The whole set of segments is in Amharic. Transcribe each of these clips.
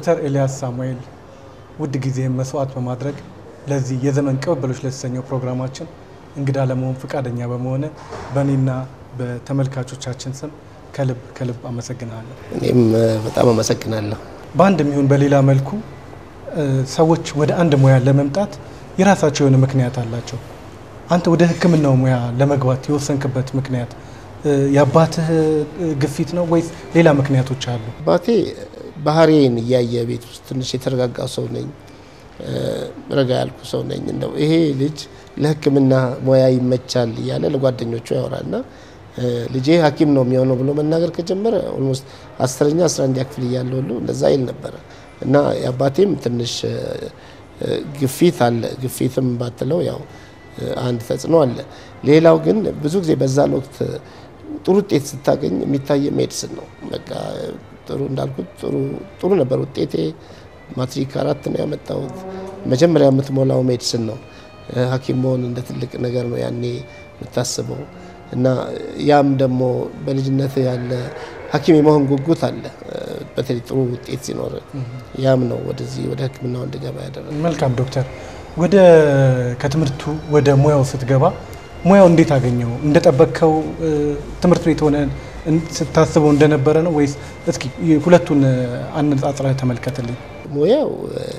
ዶክተር ኤልያስ ሳሙኤል ውድ ጊዜህን መስዋዕት በማድረግ ለዚህ የዘመን ቅብብሎች ለተሰኘው ፕሮግራማችን እንግዳ ለመሆን ፈቃደኛ በመሆነ በእኔና በተመልካቾቻችን ስም ከልብ ከልብ አመሰግናለሁ። እኔም በጣም አመሰግናለሁ። በአንድ የሚሆን በሌላ መልኩ ሰዎች ወደ አንድ ሙያ ለመምጣት የራሳቸው የሆነ ምክንያት አላቸው። አንተ ወደ ሕክምናው ሙያ ለመግባት የወሰንክበት ምክንያት የአባትህ ግፊት ነው ወይስ ሌላ ምክንያቶች አሉ? አባቴ ባህሪዬን እያየ ቤት ውስጥ ትንሽ የተረጋጋ ሰው ነኝ፣ ረጋ ያልኩ ሰው ነኝ። እንደው ይሄ ልጅ ለሕክምና ሙያ ይመቻል እያለ ለጓደኞቹ ያወራልና ልጄ ሐኪም ነው የሚሆነው ብሎ መናገር ከጀመረ ኦልሞስት አስረኛ አስራ አንደኛ ክፍል እያለ ሁሉ እንደዛ ይል ነበረ እና የአባቴም ትንሽ ግፊት አለ። ግፊትም ባትለው ያው አንድ ተጽዕኖ አለ። ሌላው ግን ብዙ ጊዜ በዛን ወቅት ጥሩ ውጤት ስታገኝ የሚታየ ሜዲስን ነው። በቃ ጥሩ እንዳልኩት ጥሩ ጥሩ ነበር ውጤቴ። ማትሪክ አራት ነው ያመጣሁት። መጀመሪያ የምትሞላው ሜዲስን ነው። ሐኪም መሆን እንደ ትልቅ ነገር ነው ያኔ የምታስበው እና ያም ደግሞ በልጅነት ያለ ሐኪም የመሆን ጉጉት አለ። በተለይ ጥሩ ውጤት ሲኖር ያም ነው ወደዚህ ወደ ሕክምናው እንድገባ ያደረገ። መልካም ዶክተር፣ ወደ ከትምህርቱ ወደ ሙያው ስትገባ ሙያው እንዴት አገኘው? እንደጠበቅከው ትምህርት ቤት ሆነ ስታስበው እንደነበረ ነው ወይስ? እስኪ ሁለቱን አነጻጽረህ ተመልከትልኝ። ሙያው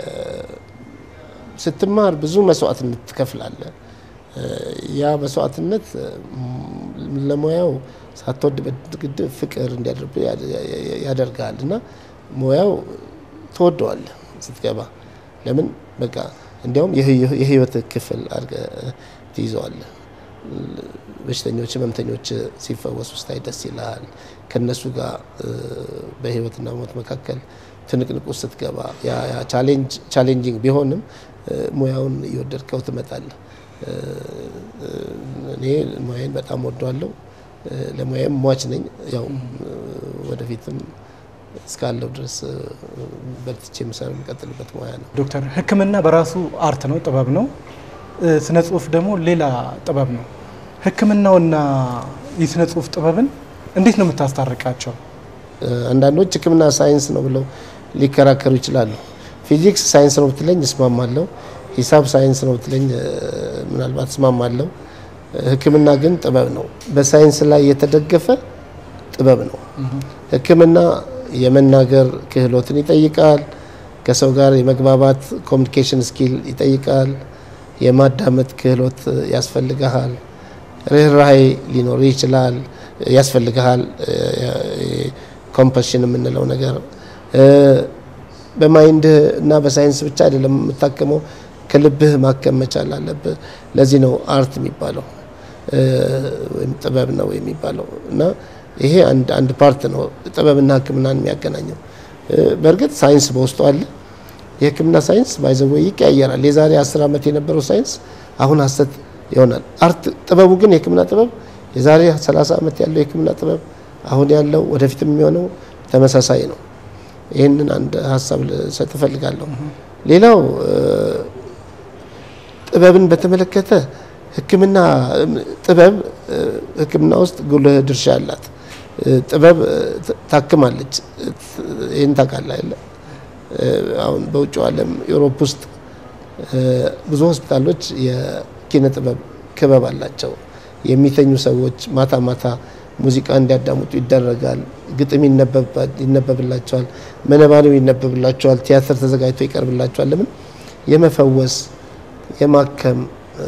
ስትማር ብዙ መስዋዕትነት ትከፍላለህ። ያ መስዋዕትነት ለሙያው ሳትወድ በግድ ፍቅር እንዲያደርብህ ያደርጋል እና ሙያው ትወደዋለህ ስትገባ። ለምን በቃ እንዲያውም የህይወት ክፍል አድርገህ ትይዘዋለህ። በሽተኞች ህመምተኞች ሲፈወሱ ስታይ ደስ ይልሃል። ከነሱ ጋር በህይወትና ሞት መካከል ትንቅንቁ ስትገባ ቻሌንጂንግ ቢሆንም ሙያውን እየወደድከው ትመጣለህ። እኔ ሙያዬን በጣም ወደዋለሁ። ለሙያዬም ሟች ነኝ። ያው ወደፊትም እስካለው ድረስ በርትቼ የምሰራ የምቀጥልበት ሙያ ነው። ዶክተር ህክምና በራሱ አርት ነው፣ ጥበብ ነው። ስነ ጽሁፍ ደግሞ ሌላ ጥበብ ነው። ህክምናውና የስነ ጽሁፍ ጥበብን እንዴት ነው የምታስታርቃቸው? አንዳንዶች ህክምና ሳይንስ ነው ብለው ሊከራከሩ ይችላሉ። ፊዚክስ ሳይንስ ነው ብትለኝ እስማማለሁ። ሂሳብ ሳይንስ ነው ብትለኝ ምናልባት እስማማለሁ። ህክምና ግን ጥበብ ነው። በሳይንስ ላይ የተደገፈ ጥበብ ነው። ህክምና የመናገር ክህሎትን ይጠይቃል። ከሰው ጋር የመግባባት ኮሚኒኬሽን ስኪል ይጠይቃል። የማዳመጥ ክህሎት ያስፈልግሃል። ርኅራሄ ሊኖር ይችላል ያስፈልግሃል። ኮምፐሽን የምንለው ነገር በማይንድህ እና በሳይንስ ብቻ አይደለም የምታከመው፣ ከልብህ ማከም መቻል አለብህ። ለዚህ ነው አርት የሚባለው ወይም ጥበብ ነው የሚባለው እና ይሄ አንድ ፓርት ነው ጥበብና ህክምናን የሚያገናኘው። በእርግጥ ሳይንስ በውስጡ አለ። የህክምና ሳይንስ ባይዘወ ይቀያየራል። የዛሬ አስር ዓመት የነበረው ሳይንስ አሁን ሀሰት ይሆናል። አርት ጥበቡ ግን የህክምና ጥበብ የዛሬ 30 ዓመት ያለው የህክምና ጥበብ አሁን ያለው ወደፊትም የሚሆነው ተመሳሳይ ነው። ይህንን አንድ ሀሳብ ልሰጥ እፈልጋለሁ። ሌላው ጥበብን በተመለከተ ህክምና ጥበብ ህክምና ውስጥ ጉልህ ድርሻ አላት። ጥበብ ታክማለች። ይህን ታውቃለህ አይደለ? አሁን በውጭው ዓለም ዩሮፕ ውስጥ ብዙ ሆስፒታሎች የኪነ ጥበብ ክበብ አላቸው። የሚተኙ ሰዎች ማታ ማታ ሙዚቃ እንዲያዳምጡ ይደረጋል። ግጥም ይነበብላቸዋል፣ መነባንብ ይነበብላቸዋል፣ ቲያትር ተዘጋጅቶ ይቀርብላቸዋል። ለምን የመፈወስ የማከም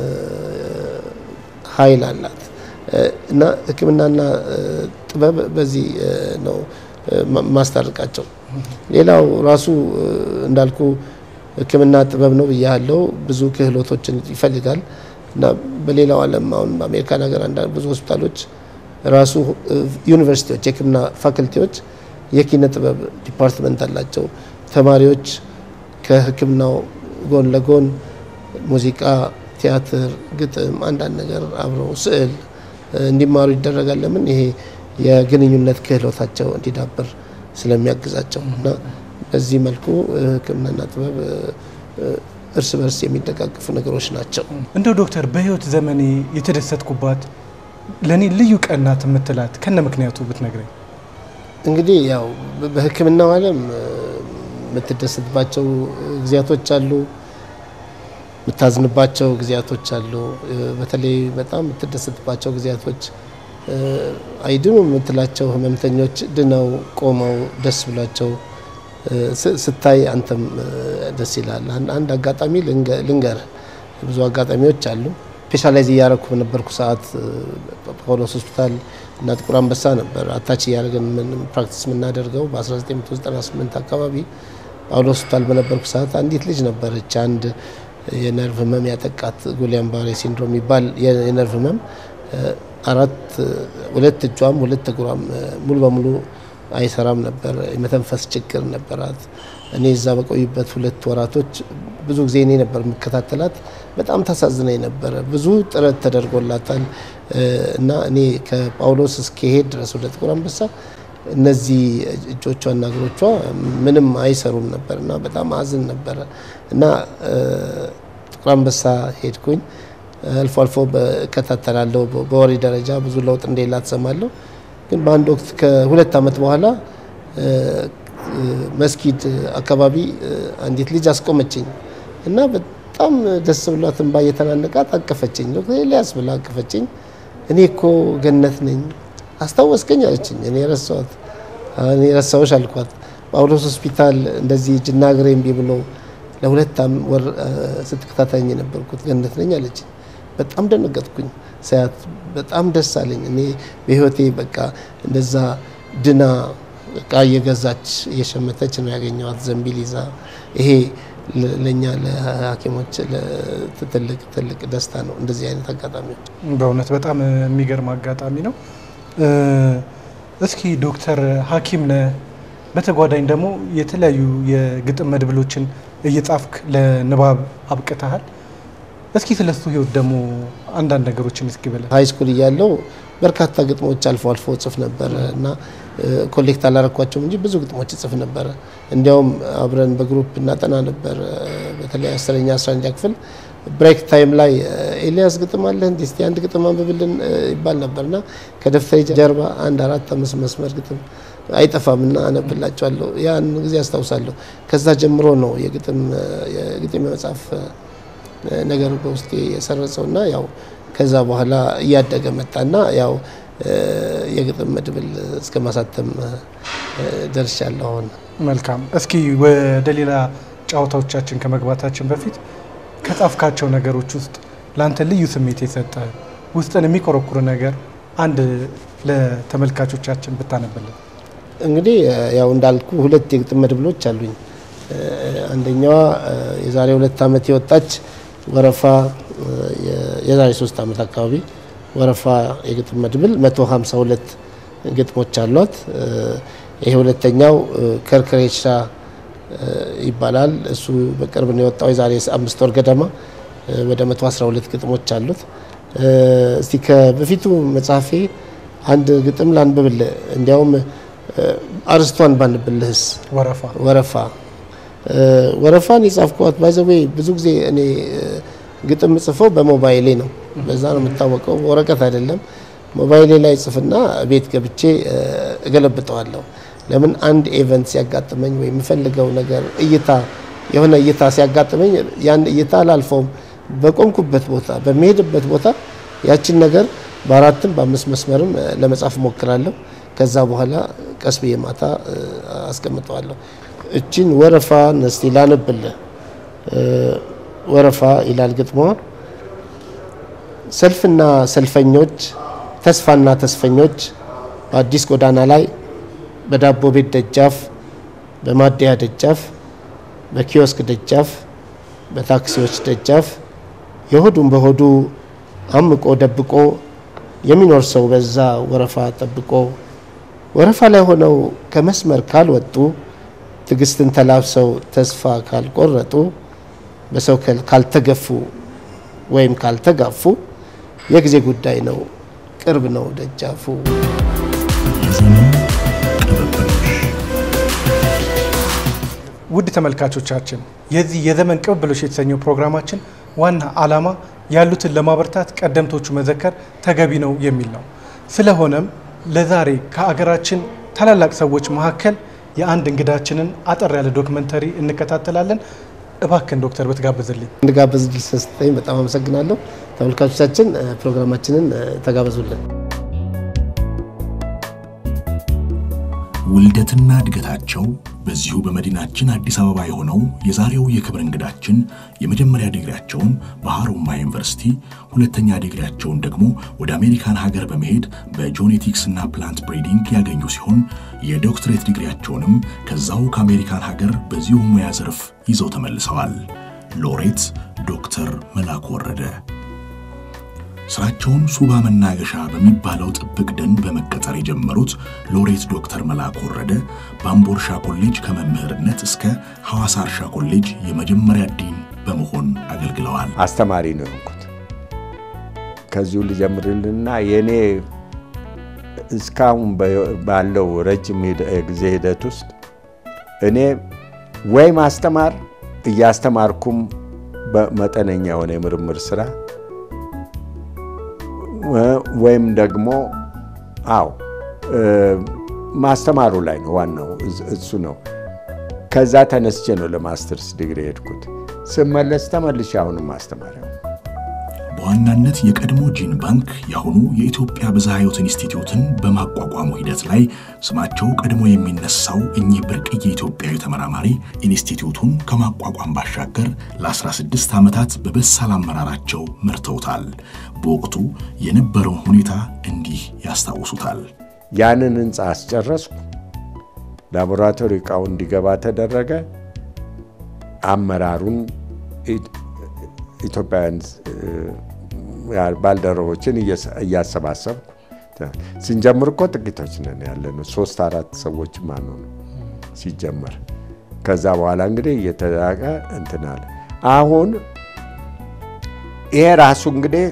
ኃይል አላት እና ህክምናና ጥበብ በዚህ ነው ማስታርቃቸው። ሌላው ራሱ እንዳልኩ ህክምና ጥበብ ነው ብያለው። ብዙ ክህሎቶችን ይፈልጋል እና በሌላው ዓለም አሁን በአሜሪካን ሀገር ብዙ ሆስፒታሎች ራሱ ዩኒቨርሲቲዎች የህክምና ፋክልቲዎች የኪነ ጥበብ ዲፓርትመንት አላቸው። ተማሪዎች ከህክምናው ጎን ለጎን ሙዚቃ፣ ቲያትር፣ ግጥም፣ አንዳንድ ነገር አብረው ስዕል እንዲማሩ ይደረጋል። ለምን ይሄ የግንኙነት ክህሎታቸው እንዲዳብር ስለሚያግዛቸው እና በዚህ መልኩ ህክምናና ጥበብ እርስ በርስ የሚደጋግፉ ነገሮች ናቸው። እንደው ዶክተር በህይወት ዘመኔ የተደሰትኩባት ለእኔ ልዩ ቀን ናት የምትላት ከነ ምክንያቱ ብትነግረኝ። እንግዲህ ያው በህክምናው ዓለም የምትደሰትባቸው ጊዜያቶች አሉ፣ የምታዝንባቸው ጊዜያቶች አሉ። በተለይ በጣም የምትደሰትባቸው ጊዜያቶች አይድኑ የምትላቸው ህመምተኞች ድነው ቆመው ደስ ብሏቸው ስታይ አንተም ደስ ይላል። አንድ አጋጣሚ ልንገር፣ ብዙ አጋጣሚዎች አሉ። ስፔሻላይዝ እያረኩ በነበርኩ ሰዓት ጳውሎስ ሆስፒታል እና ጥቁር አንበሳ ነበር አታች እያደረገን ፕራክቲስ የምናደርገው በ1998 አካባቢ ጳውሎስ ሆስፒታል በነበርኩ ሰዓት አንዲት ልጅ ነበረች። አንድ የነርቭ ህመም ያጠቃት ጉሊያን ባሬ ሲንድሮም የሚባል የነርቭ ህመም አራት ሁለት እጇም ሁለት እግሯም ሙሉ በሙሉ አይሰራም ነበር። የመተንፈስ ችግር ነበራት። እኔ እዛ በቆዩበት ሁለት ወራቶች ብዙ ጊዜ እኔ ነበር የምከታተላት። በጣም ታሳዝነኝ ነበረ። ብዙ ጥረት ተደርጎላታል እና እኔ ከጳውሎስ እስከሄድ ድረስ ወደ ጥቁር አንበሳ እነዚህ እጆቿና እግሮቿ ምንም አይሰሩም ነበር እና በጣም አዝን ነበረ እና ጥቁር አንበሳ ሄድኩኝ። አልፎ አልፎ እከታተላለሁ። በወሬ ደረጃ ብዙ ለውጥ እንደሌላ ትሰማለሁ። ግን በአንድ ወቅት ከሁለት ዓመት በኋላ መስጊድ አካባቢ አንዲት ልጅ አስቆመችኝ እና በጣም ደስ ብሏት እንባ እየተናነቃት አቀፈችኝ። ዶክተር ኤልያስ ብላ አቀፈችኝ። እኔ እኮ ገነት ነኝ አስታወስከኝ አለችኝ። እኔ ረሳሁት እኔ ረሳሁሽ አልኳት። ጳውሎስ ሆስፒታል እንደዚህ እጅና እግሬ እምቢ ብሎ ለሁለት ወር ስትከታተኝ የነበርኩት ገነት ነኝ አለችኝ። በጣም ደነገጥኩኝ ሳያት በጣም ደስ አለኝ። እኔ በህይወቴ በቃ እንደዛ ድና እቃ እየገዛች እየሸመተች ነው ያገኘዋት ዘንቢል ይዛ። ይሄ ለእኛ ለሐኪሞች ትልቅ ትልቅ ደስታ ነው እንደዚህ አይነት አጋጣሚዎች። በእውነት በጣም የሚገርም አጋጣሚ ነው። እስኪ ዶክተር ሐኪም ነህ፣ በተጓዳኝ ደግሞ የተለያዩ የግጥም መድብሎችን እየጻፍክ ለንባብ አብቅተሃል። እስኪ ስለሱ ህይወት ደግሞ አንዳንድ ነገሮችን እስኪ በለ። ሀይ ስኩል እያለው በርካታ ግጥሞች አልፎ አልፎ ጽፍ ነበረ እና ኮሌክት አላረኳቸውም እንጂ ብዙ ግጥሞች ጽፍ ነበረ። እንዲያውም አብረን በግሩፕ እናጠና ነበር። በተለይ አስረኛ አስራ አንደኛ ክፍል ብሬክ ታይም ላይ ኤልያስ ግጥም አለ እንዲ እስቲ አንድ ግጥም አንብብልን ይባል ነበር እና ከደብተሬ ጀርባ አንድ አራት አምስት መስመር ግጥም አይጠፋም እና አነብላቸዋለሁ። ያን ጊዜ አስታውሳለሁ። ከዛ ጀምሮ ነው የግጥም የግጥም የመጽሐፍ ነገር በውስጤ የሰረጸው እና ያው ከዛ በኋላ እያደገ መጣና ያው የግጥም መድብል እስከ ማሳተም ደርሻለሁ። አሁን መልካም። እስኪ ወደ ሌላ ጨዋታዎቻችን ከመግባታችን በፊት ከጻፍካቸው ነገሮች ውስጥ ለአንተ ልዩ ስሜት የሰጠ ውስጥን የሚቆረቁር ነገር አንድ ለተመልካቾቻችን ብታነበልን። እንግዲህ ያው እንዳልኩ ሁለት የግጥም መድብሎች አሉኝ። አንደኛዋ የዛሬ ሁለት ዓመት የወጣች ወረፋ የዛሬ ሶስት ዓመት አካባቢ ወረፋ የግጥም መድብል 152 ግጥሞች አሏት። ይሄ ሁለተኛው ከርክሬቻ ይባላል። እሱ በቅርብ ነው የወጣው የዛሬ አምስት ወር ገደማ ወደ 112 ግጥሞች አሉት። እስቲ ከበፊቱ መጽሐፌ አንድ ግጥም ላንብብልህ። እንዲያውም አርስቷን ባንብልህስ? ወረፋ ወረፋ ወረፋን የጻፍኳት ባይዘዌ ብዙ ጊዜ እኔ ግጥም ጽፈው በሞባይሌ ነው። በዛ ነው የምታወቀው፣ ወረቀት አይደለም። ሞባይሌ ላይ ጽፍና ቤት ገብቼ እገለብጠዋለሁ። ለምን አንድ ኤቨንት ሲያጋጥመኝ ወይ የምፈልገው ነገር እይታ የሆነ እይታ ሲያጋጥመኝ ያን እይታ አላልፈውም። በቆምኩበት ቦታ በሚሄድበት ቦታ ያችን ነገር በአራትም በአምስት መስመርም ለመጻፍ እሞክራለሁ። ከዛ በኋላ ቀስ ብዬ ማታ አስቀምጠዋለሁ። እችን ወረፋ እስቲ ላነብልህ። ወረፋ ይላል ግጥሟ። ሰልፍና ሰልፈኞች፣ ተስፋና ተስፈኞች በአዲስ ጎዳና ላይ በዳቦ ቤት ደጃፍ፣ በማደያ ደጃፍ፣ በኪዮስክ ደጃፍ፣ በታክሲዎች ደጃፍ የሆዱን በሆዱ አምቆ ደብቆ የሚኖር ሰው በዛ ወረፋ ጠብቆ ወረፋ ላይ ሆነው ከመስመር ካልወጡ ትዕግስትን ተላብሰው ተስፋ ካልቆረጡ በሰው ካልተገፉ ወይም ካልተጋፉ የጊዜ ጉዳይ ነው፣ ቅርብ ነው ደጃፉ። ውድ ተመልካቾቻችን የዚህ የዘመን ቅብብሎች የተሰኘው ፕሮግራማችን ዋና ዓላማ ያሉትን ለማበርታት ቀደምቶቹ መዘከር ተገቢ ነው የሚል ነው። ስለሆነም ለዛሬ ከአገራችን ታላላቅ ሰዎች መካከል የአንድ እንግዳችንን አጠር ያለ ዶክመንተሪ እንከታተላለን። እባክን ዶክተር ብትጋብዝልኝ። እንድጋበዝ ድል ስለሰጠኝ በጣም አመሰግናለሁ። ተመልካቾቻችን ፕሮግራማችንን ተጋበዙልን። ውልደትና እድገታቸው በዚሁ በመዲናችን አዲስ አበባ የሆነው የዛሬው የክብር እንግዳችን የመጀመሪያ ዲግሪያቸውን በሀሮማያ ዩኒቨርሲቲ፣ ሁለተኛ ዲግሪያቸውን ደግሞ ወደ አሜሪካን ሀገር በመሄድ በጆኔቲክስ እና ፕላንት ብሪዲንግ ያገኙ ሲሆን የዶክትሬት ዲግሪያቸውንም ከዛው ከአሜሪካን ሀገር በዚሁ ሙያ ዘርፍ ይዘው ተመልሰዋል። ሎሬት ዶክተር መላኩ ወረደ ስራቸውን ሱባ መናገሻ በሚባለው ጥብቅ ደን በመቀጠር የጀመሩት ሎሬት ዶክተር መላኩ ወረደ በአምቦ እርሻ ኮሌጅ ከመምህርነት እስከ ሐዋሳ እርሻ ኮሌጅ የመጀመሪያ ዲን በመሆን አገልግለዋል። አስተማሪ ነው የሆንኩት። ከዚሁ ልጀምርልና የእኔ እስካሁን ባለው ረጅም ጊዜ ሂደት ውስጥ እኔ ወይ ማስተማር እያስተማርኩም በመጠነኛ የሆነ የምርምር ስራ ወይም ደግሞ አዎ ማስተማሩ ላይ ነው ዋናው እሱ ነው። ከዛ ተነስቼ ነው ለማስተርስ ዲግሪ የሄድኩት። ስመለስ ተመልሼ አሁንም ማስተማሪያው በዋናነት የቀድሞ ጂን ባንክ የአሁኑ የኢትዮጵያ ብዝሃ ሕይወት ኢንስቲትዩትን በማቋቋሙ ሂደት ላይ ስማቸው ቀድሞ የሚነሳው እኚህ ብርቅዬ ኢትዮጵያዊ ተመራማሪ ኢንስቲትዩቱን ከማቋቋም ባሻገር ለ16 ዓመታት በበሳል አመራራቸው መርተውታል። በወቅቱ የነበረውን ሁኔታ እንዲህ ያስታውሱታል። ያንን ህንፃ አስጨረስኩ። ላቦራቶሪ እቃው እንዲገባ ተደረገ። አመራሩን ኢትዮጵያውያን ባልደረቦችን እያሰባሰብኩ ስንጀምር እኮ ጥቂቶች ነን ያለነው፣ ሶስት አራት ሰዎች ማኑ ነው ሲጀመር። ከዛ በኋላ እንግዲህ እየተዳቀ እንትን አለ። አሁን ይሄ ራሱ እንግዲህ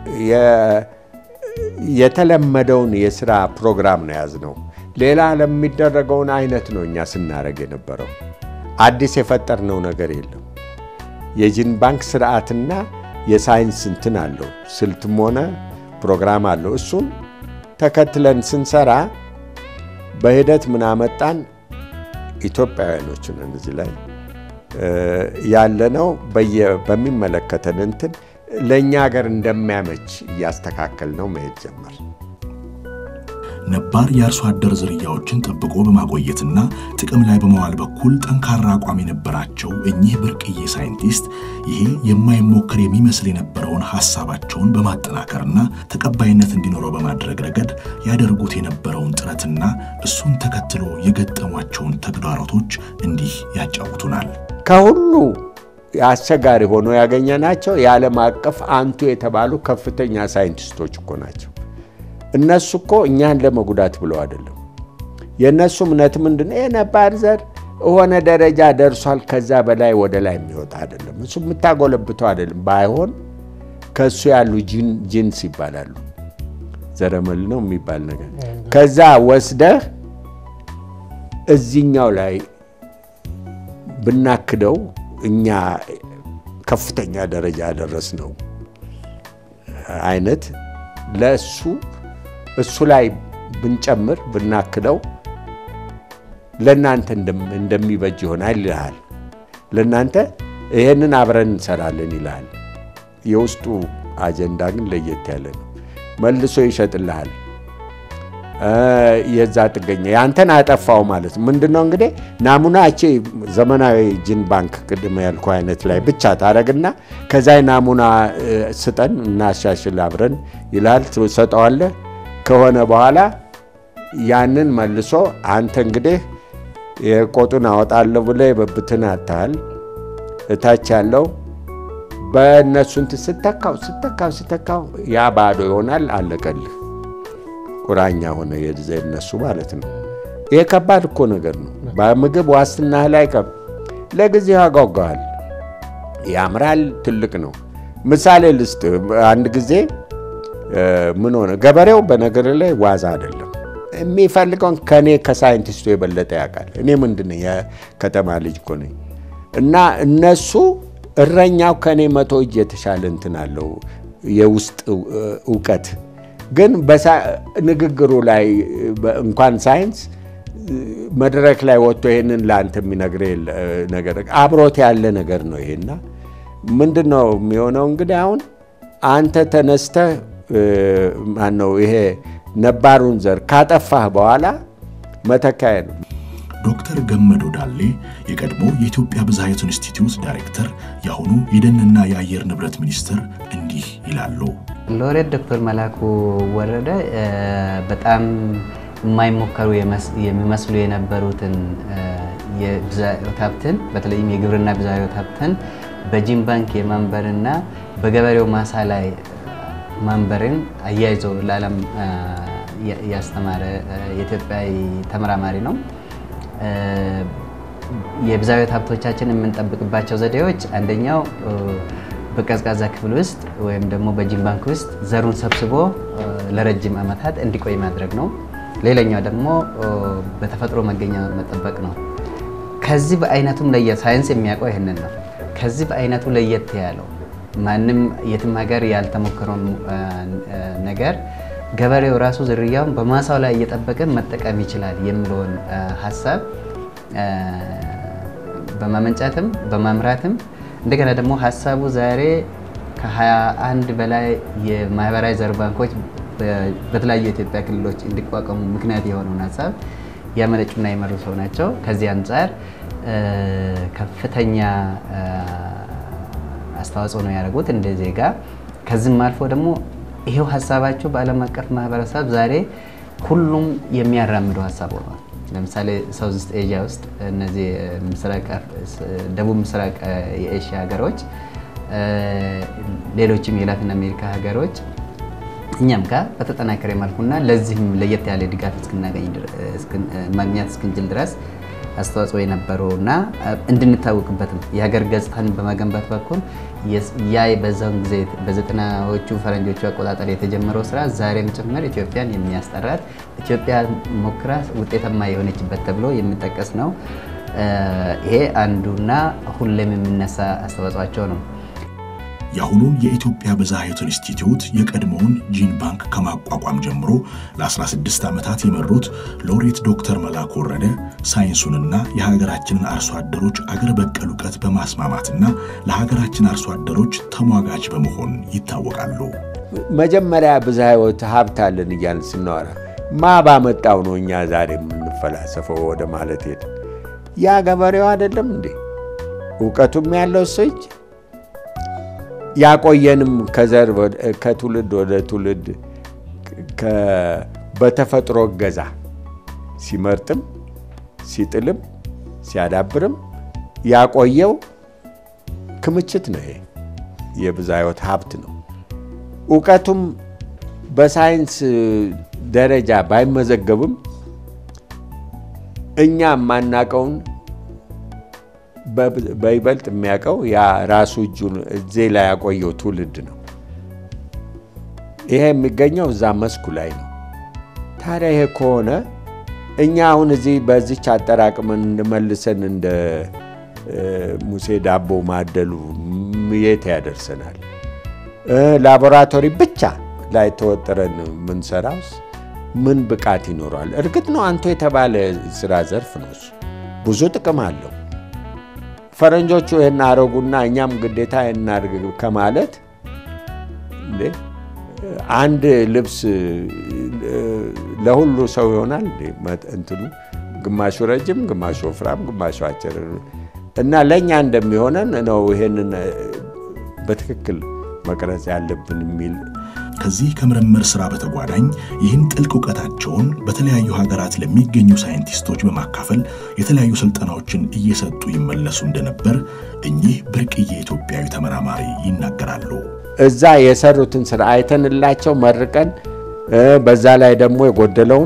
የተለመደውን የስራ ፕሮግራም ነው የያዝነው። ሌላ ለሚደረገውን አይነት ነው እኛ ስናደርግ የነበረው። አዲስ የፈጠርነው ነገር የለም። የጂን ባንክ ስርዓትና የሳይንስ እንትን አለው፣ ስልትም ሆነ ፕሮግራም አለው። እሱን ተከትለን ስንሰራ በሂደት ምን አመጣን? ኢትዮጵያውያኖችን እዚህ ላይ ያለነው በሚመለከተን እንትን ለእኛ ሀገር እንደሚያመች እያስተካከል ነው መሄድ ጀመር። ነባር የአርሶ አደር ዝርያዎችን ጠብቆ በማቆየትና ጥቅም ላይ በመዋል በኩል ጠንካራ አቋም የነበራቸው እኚህ ብርቅዬ ሳይንቲስት ይሄ የማይሞከር የሚመስል የነበረውን ሐሳባቸውን በማጠናከርና ተቀባይነት እንዲኖረው በማድረግ ረገድ ያደርጉት የነበረውን ጥረትና እሱን ተከትሎ የገጠሟቸውን ተግዳሮቶች እንዲህ ያጫውቱናል። ከሁሉ አስቸጋሪ ሆኖ ያገኘናቸው የዓለም አቀፍ አንቱ የተባሉ ከፍተኛ ሳይንቲስቶች እኮ ናቸው። እነሱ እኮ እኛን ለመጉዳት ብለው አይደለም። የእነሱ እምነት ምንድን ነው? የነባር ዘር የሆነ ደረጃ ደርሷል፣ ከዛ በላይ ወደ ላይ የሚወጣ አይደለም። እሱ የምታጎለብተው አይደለም። ባይሆን ከእሱ ያሉ ጂንስ ይባላሉ። ዘረመል ነው የሚባል ነገር ከዛ ወስደህ እዚኛው ላይ ብናክደው እኛ ከፍተኛ ደረጃ ያደረስነው አይነት ለእሱ እሱ ላይ ብንጨምር ብናክለው ለእናንተ እንደሚበጅ ይሆናል ይልሃል። ለእናንተ ይሄንን አብረን እንሰራለን ይልሃል። የውስጡ አጀንዳ ግን ለየት ያለ ነው። መልሶ ይሸጥልሃል። የዛ ጥገኛ ያንተን አጠፋው ማለት ነው። ምንድነው እንግዲህ ናሙናቼ ዘመናዊ ጂን ባንክ ቅድመ ያልኩ አይነት ላይ ብቻ ታደረግና ከዛ ናሙና ስጠን እናሻሽል አብረን ይላል። ትሰጠዋለህ። ከሆነ በኋላ ያንን መልሶ አንተ እንግዲህ የቆጡን አወጣለሁ ብለህ የበብትን አታህል እታች ያለው በእነሱን ስተካው ስተካው ስተካው ያ ባዶ ይሆናል። አለቀልህ። ቁራኛ ሆነ የነሱ ማለት ነው። ይሄ ከባድ እኮ ነገር ነው። በምግብ ዋስትና ላይ ቀብ ለጊዜው ያጓጓል፣ ያምራል፣ ትልቅ ነው። ምሳሌ ልስጥ። አንድ ጊዜ ምን ሆነ፣ ገበሬው በነገር ላይ ዋዛ አይደለም የሚፈልገውን ከእኔ ከሳይንቲስቱ የበለጠ ያውቃል። እኔ ምንድን ነኝ የከተማ ልጅ እኮ ነኝ። እና እነሱ እረኛው ከእኔ መቶ እጅ የተሻለ እንትን አለው የውስጥ እውቀት ግን ንግግሩ ላይ እንኳን ሳይንስ መድረክ ላይ ወጥቶ ይህንን ለአንተ የሚነግር ነገር አብሮት ያለ ነገር ነው። ይሄና ምንድን ነው የሚሆነው እንግዲህ አሁን አንተ ተነስተህ ማነው ይሄ ነባሩን ዘር ካጠፋህ በኋላ መተካያ ነው። ዶክተር ገመዶ ዳሌ የቀድሞ የኢትዮጵያ ብዝሃ ሕይወት ኢንስቲትዩት ዳይሬክተር፣ የአሁኑ የደንና የአየር ንብረት ሚኒስትር እንዲህ ይላሉ። ሎሬት ዶክተር መላኩ ወረደ በጣም የማይሞከሩ የሚመስሉ የነበሩትን የብዝሃ ሕይወት ሀብትን በተለይም የግብርና ብዝሃ ሕይወት ሀብትን በጂን ባንክ የማንበርና በገበሬው ማሳ ላይ ማንበርን አያይዞ ለዓለም ያስተማረ የኢትዮጵያዊ ተመራማሪ ነው። የብዝሃ ሕይወት ሀብቶቻችን የምንጠብቅባቸው ዘዴዎች አንደኛው በቀዝቃዛ ክፍል ውስጥ ወይም ደግሞ በጂን ባንክ ውስጥ ዘሩን ሰብስቦ ለረጅም ዓመታት እንዲቆይ ማድረግ ነው። ሌላኛው ደግሞ በተፈጥሮ መገኛ መጠበቅ ነው። ከዚህ በአይነቱም ለየት ሳይንስ የሚያውቀው ይህንን ነው። ከዚህ በአይነቱ ለየት ያለው ማንም የትም ሀገር ያልተሞከረውን ነገር ገበሬው ራሱ ዝርያውን በማሳው ላይ እየጠበቅን መጠቀም ይችላል የሚለውን ሀሳብ በማመንጨትም በማምራትም እንደገና ደግሞ ሀሳቡ ዛሬ ከ21 በላይ የማህበራዊ ዘር ባንኮች በተለያዩ የኢትዮጵያ ክልሎች እንዲቋቋሙ ምክንያት የሆነውን ሀሳብ ያመነጩና የመሩ ሰው ናቸው። ከዚህ አንጻር ከፍተኛ አስተዋጽኦ ነው ያደረጉት እንደ ዜጋ። ከዚህም አልፎ ደግሞ ይሄው ሀሳባቸው በዓለም አቀፍ ማህበረሰብ ዛሬ ሁሉም የሚያራምደው ሀሳብ ሆኗል። ለምሳሌ ሳውዝ ኢስት ኤዥያ ውስጥ እነዚህ ደቡብ ምስራቅ የኤሽያ ሀገሮች፣ ሌሎችም የላቲን አሜሪካ ሀገሮች እኛም ጋር በተጠናከረ መልኩና ለዚህም ለየት ያለ ድጋፍ እስክናገኝ ማግኘት እስክንችል ድረስ አስተዋጽኦ የነበረው እና እንድንታወቅበትም የሀገር ገጽታን በመገንባት በኩል ያ በዛውን ጊዜ በዘጠናዎቹ ፈረንጆቹ አቆጣጠር የተጀመረው ስራ ዛሬም ጭምር ኢትዮጵያን የሚያስጠራት ኢትዮጵያ ሞክራ ውጤታማ የሆነችበት ተብሎ የሚጠቀስ ነው። ይሄ አንዱና ሁሌም የሚነሳ አስተዋጽኦቸው ነው። የአሁኑን የኢትዮጵያ ብዝሃ ሕይወት ኢንስቲትዩት የቀድሞውን ጂን ባንክ ከማቋቋም ጀምሮ ለ16 ዓመታት የመሩት ሎሬት ዶክተር መላኩ ወረደ ሳይንሱንና የሀገራችንን አርሶ አደሮች አገር በቀል እውቀት በማስማማትና ለሀገራችን አርሶ አደሮች ተሟጋች በመሆን ይታወቃሉ። መጀመሪያ ብዝሃ ሕይወት ሀብት አለን እያልን ስናወራ ማ ባመጣው ነው እኛ ዛሬ የምንፈላሰፈው ወደ ማለት ሄድ ያ ገበሬው አይደለም እንዴ እውቀቱም ያለው ሰው እጅ ያቆየንም ከዘር ከትውልድ ወደ ትውልድ በተፈጥሮ እገዛ ሲመርጥም ሲጥልም ሲያዳብርም ያቆየው ክምችት ነው። ይሄ የብዝሃ ሕይወት ሀብት ነው። እውቀቱም በሳይንስ ደረጃ ባይመዘገብም እኛ የማናቀውን በይበልጥ የሚያውቀው ያ ራሱ እጁን እዚህ ላይ ያቆየው ትውልድ ነው። ይሄ የሚገኘው እዛ መስኩ ላይ ነው። ታዲያ ይሄ ከሆነ እኛ አሁን እዚህ በዚች አጠራቅመን እንመልሰን እንደ ሙሴ ዳቦ ማደሉ የት ያደርሰናል? ላቦራቶሪ ብቻ ላይ ተወጥረን የምንሰራውስ ምን ብቃት ይኖረዋል? እርግጥ ነው አንቱ የተባለ ስራ ዘርፍ ነው እሱ ብዙ ጥቅም አለው። ፈረንጆቹ ይህን አረጉና እኛም ግዴታ እናድርግ ከማለት አንድ ልብስ ለሁሉ ሰው ይሆናል እንትኑ ግማሹ ረጅም፣ ግማሹ ወፍራም፣ ግማሹ አጭር እና ለእኛ እንደሚሆነን ነው ይሄንን በትክክል መቅረጽ ያለብን የሚል ከዚህ ከምርምር ሥራ በተጓዳኝ ይህን ጥልቅ እውቀታቸውን በተለያዩ ሀገራት ለሚገኙ ሳይንቲስቶች በማካፈል የተለያዩ ስልጠናዎችን እየሰጡ ይመለሱ እንደነበር እኚህ ብርቅዬ ኢትዮጵያዊ ተመራማሪ ይናገራሉ። እዛ የሰሩትን ስራ አይተንላቸው መርቀን በዛ ላይ ደግሞ የጎደለውን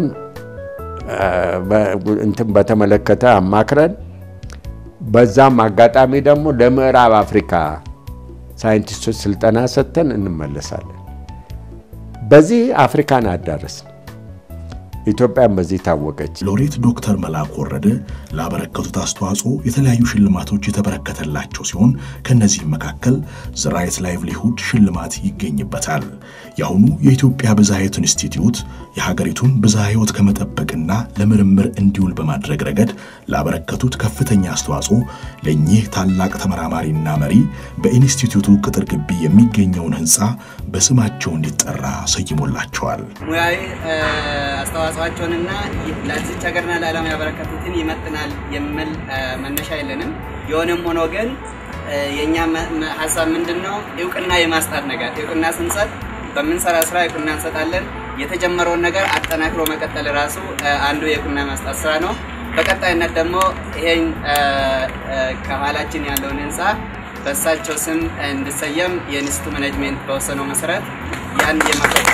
እንትን በተመለከተ አማክረን በዛም አጋጣሚ ደግሞ ለምዕራብ አፍሪካ ሳይንቲስቶች ስልጠና ሰጥተን እንመለሳለን። በዚህ አፍሪካን አዳረስን። ኢትዮጵያን በዚህ ታወቀች። ሎሬት ዶክተር መላኩ ወረደ ላበረከቱት አስተዋጽኦ የተለያዩ ሽልማቶች የተበረከተላቸው ሲሆን ከእነዚህም መካከል ዘ ራይት ላይቭሊሁድ ሽልማት ይገኝበታል። የአሁኑ የኢትዮጵያ ብዝሃ ሕይወት ኢንስቲትዩት የሀገሪቱን ብዝሃ ሕይወት ከመጠበቅና ለምርምር እንዲውል በማድረግ ረገድ ላበረከቱት ከፍተኛ አስተዋጽኦ ለእኚህ ታላቅ ተመራማሪና መሪ በኢንስቲትዩቱ ቅጥር ግቢ የሚገኘውን ሕንፃ በስማቸው እንዲጠራ ሰይሞላቸዋል። ሙያዊ አስተዋጽኦአቸውንና ለዚች ሀገርና ለዓለም ያበረከቱትን ይመጥናል የሚል መነሻ የለንም። የሆነም ሆኖ ግን የእኛ ሀሳብ ምንድን ነው? እውቅና የማስጣት ነገር እውቅና ስንሰጥ በምንሰራ ስራ እውቅና እንሰጣለን። የተጀመረውን ነገር አጠናክሮ መቀጠል ራሱ አንዱ የእውቅና ማስጣት ስራ ነው። በቀጣይነት ደግሞ ይሄን ከኋላችን ያለውን ህንፃ በእሳቸው ስም እንዲሰየም የኢንስቲትዩቱ ማኔጅሜንት በወሰነው መሰረት ያን የማቀጥ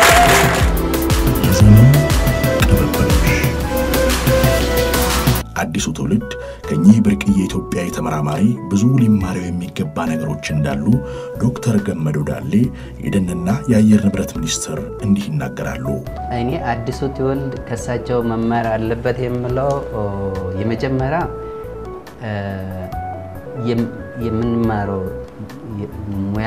የዘመን ቅብብሎሽ አዲሱ ትውልድ ከኚህ ብርቅዬ ኢትዮጵያዊ ተመራማሪ ብዙ ሊማረው የሚገባ ነገሮች እንዳሉ ዶክተር ገመዶ ዳሌ የደንና የአየር ንብረት ሚኒስትር እንዲህ ይናገራሉ። እኔ አዲሱ ትውልድ ከሳቸው መማር አለበት የምለው የመጀመሪያ የምንማረው ሙያ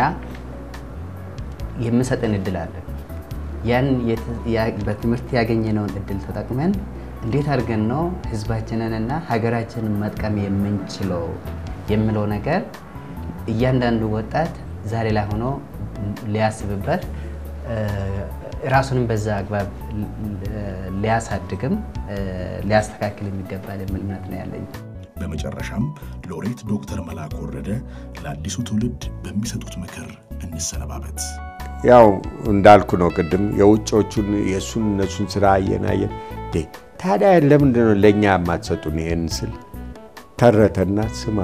የምሰጥን እድል አለ። ያን በትምህርት ያገኘነውን እድል ተጠቅመን እንዴት አድርገን ነው ህዝባችንንና ሀገራችንን መጥቀም የምንችለው የሚለው ነገር እያንዳንዱ ወጣት ዛሬ ላይ ሆኖ ሊያስብበት ራሱንም በዛ አግባብ ሊያሳድግም ሊያስተካክል የሚገባል የሚል እምነት ነው ያለኝ። በመጨረሻም ሎሬት ዶክተር መላኩ ወረደ ለአዲሱ ትውልድ በሚሰጡት ምክር እንሰነባበት። ያው እንዳልኩ ነው ቅድም የውጮቹን የእሱን እነሱን ስራ አየን አየን። ታዲያ ለምንድን ነው ለእኛ የማትሰጡን? ይሄን ስል ተረተና ስማ፣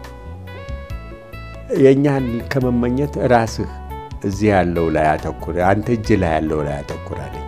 የእኛን ከመመኘት ራስህ እዚህ ያለው ላይ አተኩር፣ አንተ እጅ ላይ ያለው ላይ አተኩር አለኝ።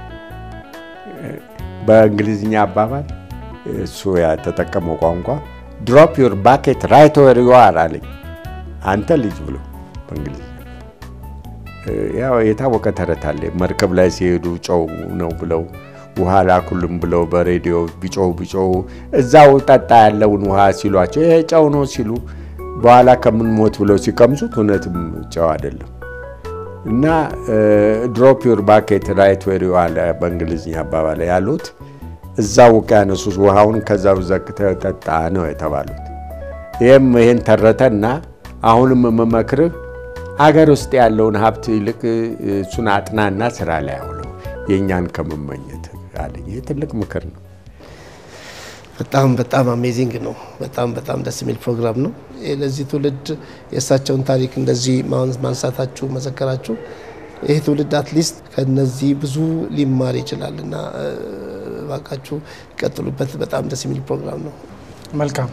በእንግሊዝኛ አባባል እሱ የተጠቀመው ቋንቋ ድሮፕ ዩር ባኬት ራይት ዌር ዩ አር አለኝ። አንተ ልጅ ብሎ በእንግሊዝኛ ያው የታወቀ ተረት አለ። መርከብ ላይ ሲሄዱ ጨው ነው ብለው ውሃ ላኩልም ብለው በሬዲዮ ቢጮሁ ቢጮሁ እዛው ጠጣ ያለውን ውሃ ሲሏቸው ይሄ ጨው ነው ሲሉ በኋላ ከምንሞት ብለው ሲቀምሱት እውነትም ጨው አይደለም። እና ድሮፕ ዩር ባኬት ራይት ዌር ዩ አር በእንግሊዝኛ አባባል ያሉት እዛ ውቅያኖስ ውስጥ ውሃውን ከዛው ዘግተህ ጠጣ ነው የተባሉት። ይህም ይህን ተረተና አሁንም የምመክርህ አገር ውስጥ ያለውን ሀብት ይልቅ እሱን አጥናና ስራ ላይ አውለው የእኛን ከመመኘት አለኝ። ይህ ትልቅ ምክር ነው። በጣም በጣም አሜዚንግ ነው። በጣም በጣም ደስ የሚል ፕሮግራም ነው። ለዚህ ትውልድ የእሳቸውን ታሪክ እንደዚህ ማንሳታችሁ መዘከራችሁ ይህ ትውልድ አትሊስት ከነዚህ ብዙ ሊማር ይችላል እና እባካችሁ ይቀጥሉበት። በጣም ደስ የሚል ፕሮግራም ነው። መልካም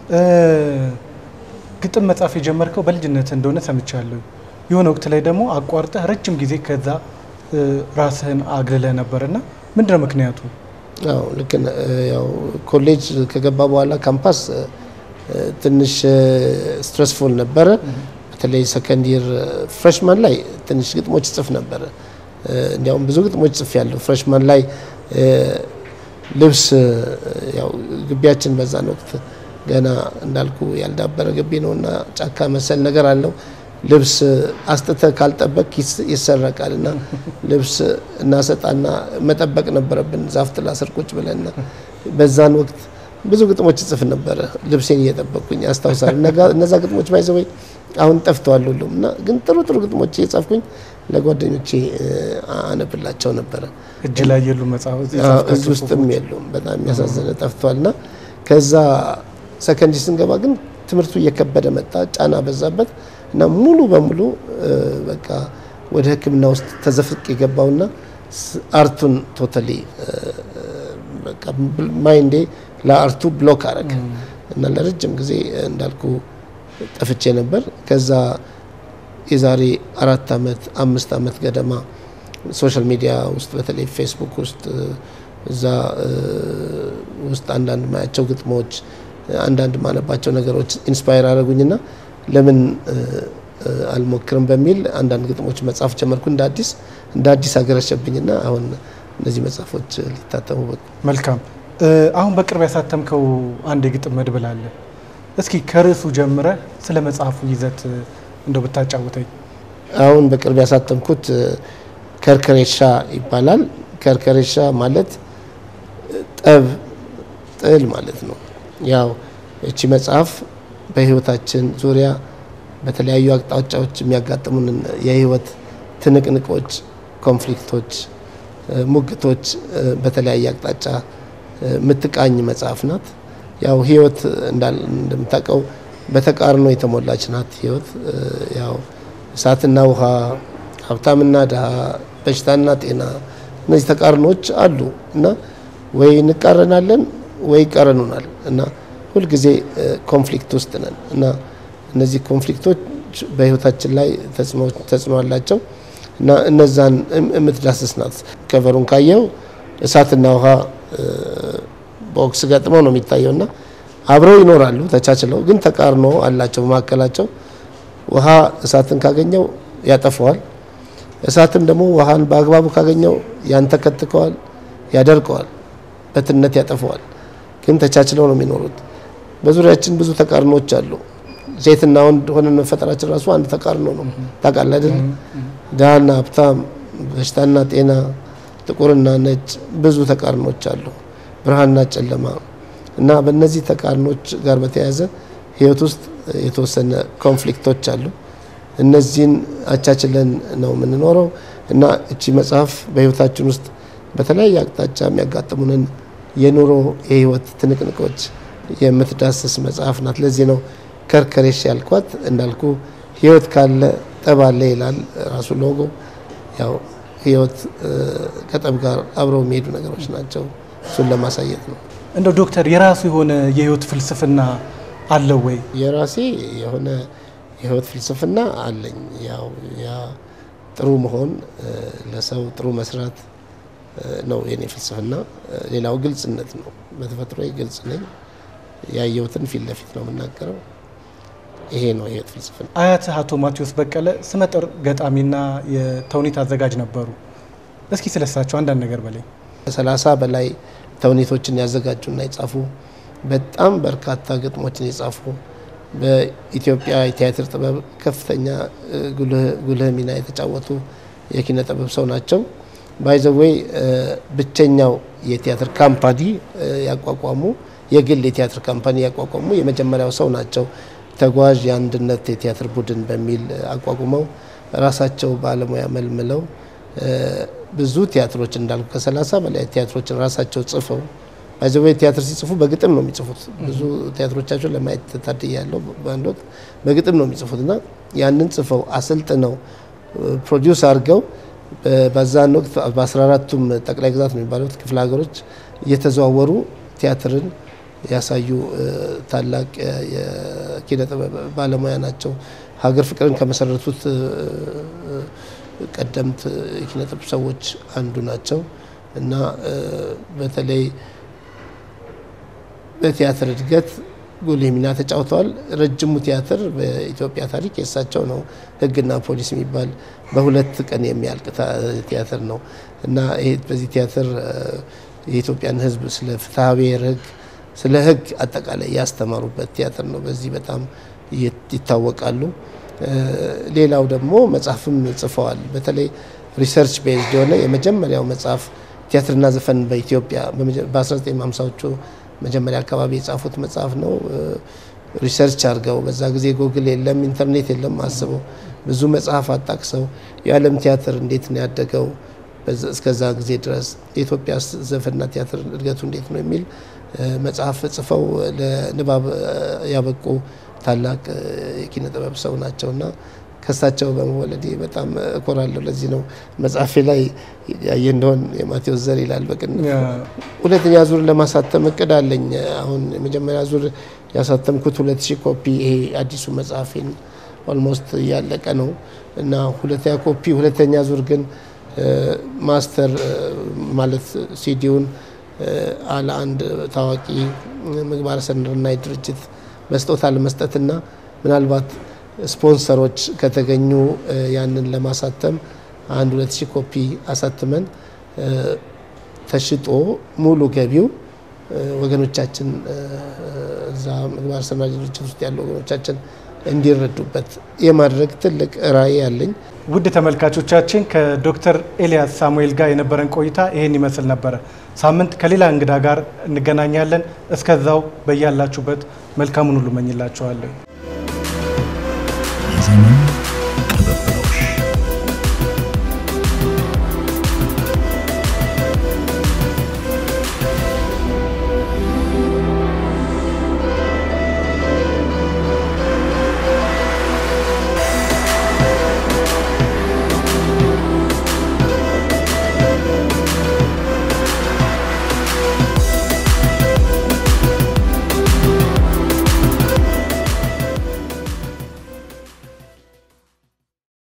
ግጥም መጻፍ የጀመርከው በልጅነት እንደሆነ ሰምቻለሁ። የሆነ ወቅት ላይ ደግሞ አቋርጠህ ረጅም ጊዜ ከዛ ራስህን አግልለህ ነበርና ምንድነው ምክንያቱ? አዎ ልክ ነህ። ያው ኮሌጅ ከገባ በኋላ ካምፓስ ትንሽ ስትረስፉል ነበረ። በተለይ ሰከንድ ይር ፍሬሽማን ላይ ትንሽ ግጥሞች ጽፍ ነበረ። እንዲያውም ብዙ ግጥሞች ጽፍ ያለው ፍሬሽማን ላይ ልብስ ያው ግቢያችን በዛን ወቅት ገና እንዳልኩ ያልዳበረ ግቢ ነው እና ጫካ መሰል ነገር አለው። ልብስ አስጥተ ካልጠበቅ ይሰረቃል እና ልብስ እናሰጣና መጠበቅ ነበረብን ዛፍ ጥላ ስር ቁጭ ብለና በዛን ወቅት ብዙ ግጥሞች ጽፍ ነበረ ልብሴን እየጠበቅኩኝ አስታውሳለሁ። እነዛ ግጥሞች ባይዘወይ አሁን ጠፍተዋል ሁሉም እና ግን ጥሩ ጥሩ ግጥሞች እየጻፍኩኝ ለጓደኞቼ አነብላቸው ነበረ። እጅ ላይ የሉ መጽሐፍ እዚህ ውስጥም የሉም። በጣም የሚያሳዝነ ጠፍቷል እና ከዛ ሰከንዲ ስንገባ ግን ትምህርቱ እየከበደ መጣ፣ ጫና በዛበት እና ሙሉ በሙሉ በቃ ወደ ሕክምና ውስጥ ተዘፍቅ የገባውና አርቱን ቶታሊ በቃ ማይንዴ ለአርቱ ብሎክ አረገ እና ለረጅም ጊዜ እንዳልኩ ጠፍቼ ነበር። ከዛ የዛሬ አራት ዓመት አምስት ዓመት ገደማ ሶሻል ሚዲያ ውስጥ በተለይ ፌስቡክ ውስጥ እዛ ውስጥ አንዳንድ ማያቸው ግጥሞች አንዳንድ ማነባቸው ነገሮች ኢንስፓየር አደረጉኝና ለምን አልሞክርም በሚል አንዳንድ ግጥሞች መጻፍ ጀመርኩ። እንደ አዲስ እንደ አዲስ አገረሸብኝና አሁን እነዚህ መጽሐፎች ሊታተሙ በቁ። መልካም። አሁን በቅርብ ያሳተምከው አንድ የግጥም መድብል አለ። እስኪ ከርዕሱ ጀምረህ ስለ መጽሐፉ ይዘት እንደው ብታጫውተኝ። አሁን በቅርብ ያሳተምኩት ከርከሬሻ ይባላል። ከርከሬሻ ማለት ጠብ፣ ጥል ማለት ነው። ያው እቺ መጽሐፍ በህይወታችን ዙሪያ በተለያዩ አቅጣጫዎች የሚያጋጥሙንን የህይወት ትንቅንቆች፣ ኮንፍሊክቶች፣ ሙግቶች በተለያየ አቅጣጫ የምትቃኝ መጽሐፍ ናት። ያው ህይወት እንደምታውቀው በተቃርኖ የተሞላች ናት። ህይወት ያው እሳትና ውሃ፣ ሀብታምና ድሃ፣ በሽታና ጤና እነዚህ ተቃርኖች አሉ እና ወይ እንቃረናለን ወይ ይቃረኑናል እና ሁልጊዜ ኮንፍሊክት ውስጥ ነን እና እነዚህ ኮንፍሊክቶች በህይወታችን ላይ ተጽዕኖ አላቸው እና እነዛን የምትዳስስ ናት። ከቨሩን ካየው እሳትና ውሃ ቦክስ ገጥመው ነው የሚታየው እና አብረው ይኖራሉ ተቻችለው፣ ግን ተቃርኖ አላቸው በመካከላቸው። ውሃ እሳትን ካገኘው ያጠፈዋል። እሳትም ደግሞ ውሃን በአግባቡ ካገኘው ያንተከትከዋል፣ ያደርቀዋል፣ በትነት ያጠፈዋል። ግን ተቻችለው ነው የሚኖሩት። በዙሪያችን ብዙ ተቃርኖች አሉ። ሴትና ወንድ ሆነን መፈጠራችን ራሱ አንድ ተቃርኖ ነው። ታውቃለህ አይደል? ድሃና ሀብታም፣ በሽታና ጤና፣ ጥቁርና ነጭ ብዙ ተቃርኖች አሉ። ብርሃንና ጨለማ እና በእነዚህ ተቃርኖች ጋር በተያያዘ ህይወት ውስጥ የተወሰነ ኮንፍሊክቶች አሉ። እነዚህን አቻችለን ነው የምንኖረው እና እቺ መጽሐፍ በህይወታችን ውስጥ በተለያየ አቅጣጫ የሚያጋጥሙንን የኑሮ የህይወት ትንቅንቆች የምትዳስስ መጽሐፍ ናት። ለዚህ ነው ከርከሬሽ ያልኳት። እንዳልኩ ህይወት ካለ ጠብ አለ ይላል ራሱ ሎጎ። ያው ህይወት ከጠብ ጋር አብረው የሚሄዱ ነገሮች ናቸው። እሱን ለማሳየት ነው። እንደው ዶክተር የራሱ የሆነ የህይወት ፍልስፍና አለው ወይ? የራሴ የሆነ የህይወት ፍልስፍና አለኝ። ያው ያ ጥሩ መሆን፣ ለሰው ጥሩ መስራት ነው የኔ ፍልስፍና። ሌላው ግልጽነት ነው። በተፈጥሮ ግልጽ ነኝ። ያየሁትን ፊት ለፊት ነው የምናገረው። ይሄ ነው የህይወት ፍልስፍና። አያትህ አቶ ማቴዎስ በቀለ ስመጥር ገጣሚና የተውኔት አዘጋጅ ነበሩ። እስኪ ስለሳቸው አንዳንድ ነገር በላይ ከሰላሳ በላይ ተውኔቶችን ያዘጋጁና የጻፉ በጣም በርካታ ግጥሞችን የጻፉ በኢትዮጵያ የቲያትር ጥበብ ከፍተኛ ጉልህ ሚና የተጫወቱ የኪነ ጥበብ ሰው ናቸው። ባይዘዌይ ብቸኛው የቲያትር ካምፓኒ ያቋቋሙ የግል የቲያትር ካምፓኒ ያቋቋሙ የመጀመሪያው ሰው ናቸው። ተጓዥ የአንድነት የቲያትር ቡድን በሚል አቋቁመው ራሳቸው ባለሙያ መልምለው ብዙ ቲያትሮች እንዳልኩ ከሰላሳ በላይ ቲያትሮችን ራሳቸው ጽፈው ባይዘዌ ቲያትር ሲጽፉ በግጥም ነው የሚጽፉት። ብዙ ቲያትሮቻቸውን ለማየት ታድያለሁ። በአንድ ወቅት በግጥም ነው የሚጽፉት እና ያንን ጽፈው አሰልጥነው ፕሮዲውስ አድርገው በዛን ወቅት በአስራ አራቱም ጠቅላይ ግዛት ነው የሚባሉት ክፍለ ሀገሮች እየተዘዋወሩ ቲያትርን ያሳዩ ታላቅ የኪነ ጥበብ ባለሙያ ናቸው። ሀገር ፍቅርን ከመሰረቱት ቀደምት የኪነ ጥበብ ሰዎች አንዱ ናቸው እና በተለይ በቲያትር እድገት ጉልህ ሚና ተጫውተዋል። ረጅሙ ቲያትር በኢትዮጵያ ታሪክ የእሳቸው ነው። ሕግና ፖሊስ የሚባል በሁለት ቀን የሚያልቅ ቲያትር ነው እና ይሄ በዚህ ቲያትር የኢትዮጵያን ሕዝብ ስለ ፍትሐ ብሔር ሕግ ስለ ሕግ አጠቃላይ ያስተማሩበት ቲያትር ነው። በዚህ በጣም ይታወቃሉ። ሌላው ደግሞ መጽሐፍም ጽፈዋል። በተለይ ሪሰርች ቤዝድ የሆነ የመጀመሪያው መጽሐፍ ቲያትርና ዘፈን በኢትዮጵያ በ1950ዎቹ መጀመሪያ አካባቢ የጻፉት መጽሐፍ ነው። ሪሰርች አድርገው በዛ ጊዜ ጉግል የለም ኢንተርኔት የለም አስበው ብዙ መጽሐፍ አጣቅሰው የዓለም ቲያትር እንዴት ነው ያደገው እስከዛ ጊዜ ድረስ የኢትዮጵያ ዘፈንና ቲያትር እድገቱ እንዴት ነው የሚል መጽሐፍ ጽፈው ለንባብ ያበቁ ታላቅ የኪነ ጥበብ ሰው ናቸው እና ከሳቸው በመወለዴ በጣም እኮራለሁ። ለዚህ ነው መጽሐፌ ላይ ያየ እንደሆን የማቴዎስ ዘር ይላል በቅንፍ። ሁለተኛ ዙር ለማሳተም እቅድ አለኝ። አሁን የመጀመሪያ ዙር ያሳተምኩት ሁለት ሺህ ኮፒ ይሄ አዲሱ መጽሐፌን ኦልሞስት እያለቀ ነው እና ሁለተኛ ኮፒ ሁለተኛ ዙር ግን ማስተር ማለት ሲዲውን አለ አንድ ታዋቂ ምግባረ ሰናይ ድርጅት በስጦታ ለመስጠትና ምናልባት ስፖንሰሮች ከተገኙ ያንን ለማሳተም አንድ ሁለት ሺህ ኮፒ አሳትመን ተሽጦ ሙሉ ገቢው ወገኖቻችን እዛ ምግባረ ሰናይ ድርጅት ውስጥ ያሉ ወገኖቻችን እንዲረዱበት የማድረግ ትልቅ ራዕይ ያለኝ። ውድ ተመልካቾቻችን ከዶክተር ኤልያስ ሳሙኤል ጋር የነበረን ቆይታ ይሄን ይመስል ነበረ። ሳምንት ከሌላ እንግዳ ጋር እንገናኛለን። እስከዛው በያላችሁበት መልካሙን ሁሉ መኝላችኋለሁ።